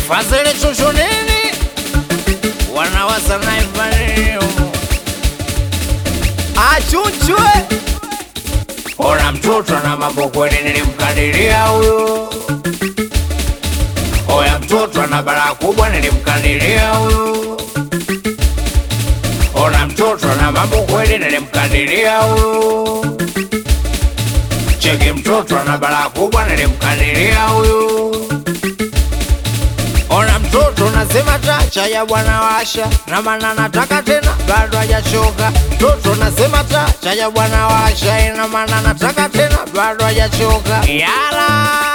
Fazile chuchu nini? Wanawaza naifanio Achunchwe Ona mtoto na mambo kweli nilimkadiria huyo Oya mtoto na balaa kubwa nilimkadiria huyo Ona mtoto na mambo kweli nilimkadiria huyo Cheki mtoto na balaa kubwa nilimkadiria huyo Ona mtoto nasema tacha ya bwana washa na maana nataka tena bado hajachoka. Mtoto nasema tacha ya bwana washa ina maana nataka tena bado hajachoka. Yala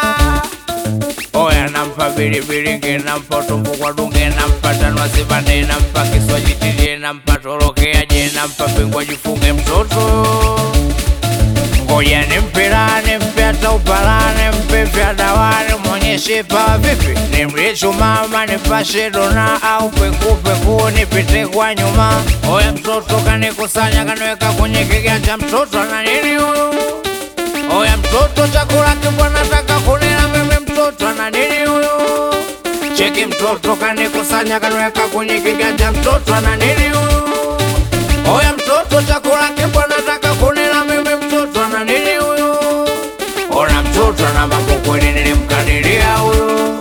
oya nampa bilibili nge nampa utumbu kwa dunge nampa tanwa sibande nampa kiswaji tilie nampa torokea je nampa pingwa jifunge mtoto ngoja nimpilane mpe hata upalane mpe vya dawani mwonyeshe pawa vipi nimlie chumama nipashe dona au pekupeku nipite kwa nyuma oya mtoto kanikusanya kaniweka kwenye kiganja mtoto ana nini huyu oya mtoto chakula kibwa nataka kunila mimi mtoto ana nini huyu cheki mtoto kanikusanya kaniweka kwenye kiganja mtoto ana nini huyu Oya mtoto chakula kibwa nataka kunila mimi mtoto ana nini huyu? Ona mtoto na mambo kweli nilimkadiria huyu.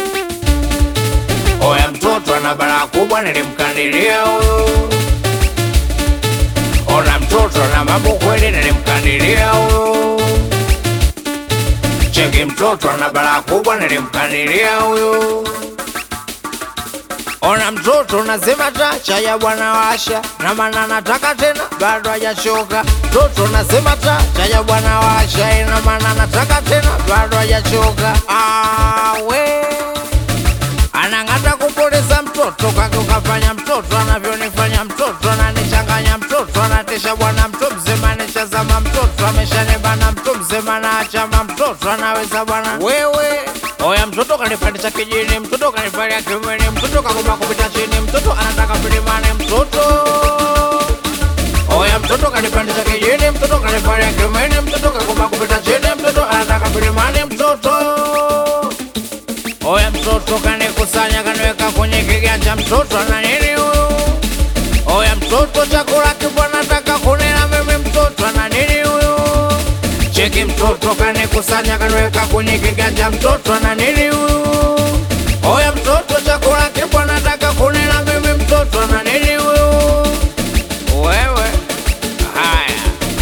Oya mtoto ana balaa kubwa nilimkadiria huyu. Ona mtoto na mambo kweli nilimkadiria huyu. Cheki mtoto ana balaa kubwa nilimkadiria huyu. Ona mtoto nasema tacha ya bwana washa na maana nataka tena bado hajachoka. Mtoto nasema tacha ya bwana washa ina maana nataka tena bado hajachoka. Awe anang'ata kupoteza mtoto kake ukafanya mtoto anavyonifanya mtoto ananichanganya mtoto anatisha bwana mtu mzima nishazama mtoto ameshanibana mtu mzima na achama mtoto anaweza bwana wewe oya mtoto kanipandisha kijini mtoto kanivalia kiumeni mtoto kagoma kupita chini mtoto anataka milimani mtoto oya mtoto kanipandisha kijini mtoto kanivalia kiumeni mtoto kagoma kupita chini mtoto anataka milimani mtoto Oya mtoto kanikusanya kaniweka kwenye kiganja mtoto ana nini huyu? Oya mtoto chakula kibwa nataka kunila mimi mtoto ana nini huyu? Cheki mtoto kanikusanya kaniweka kwenye kiganja mtoto ana nini huyu? Oya mtoto chakula kibwa nataka kunila mimi mtoto ana nini huyu? Wewe haya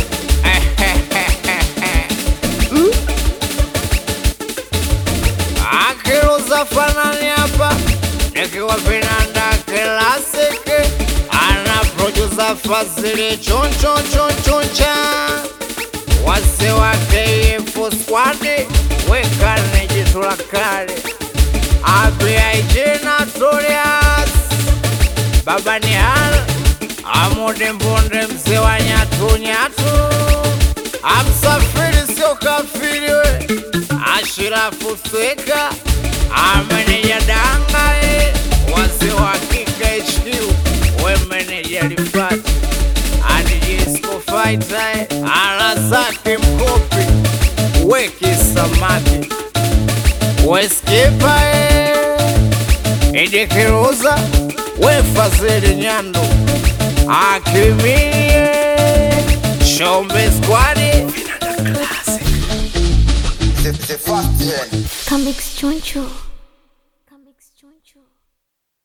akiruza fanani hapa nikiwa vinanda klasiki ana produsa Fazili chonchonchonchoncha wase wa KF squadi wekane jitu la kale abiaije Notorious baba ni hal amude mbonde mzee wa nyatu nyatu amsafiri sio kafiri we ashirafu sweka ameneja danga e wazee wa kika HQ we meneja lifati adijisco faita e ala zake mkopi weki samaki weskipa e idikiruza we fazili nyando akimiye shombe squadi The, the first year. Comics Choncho.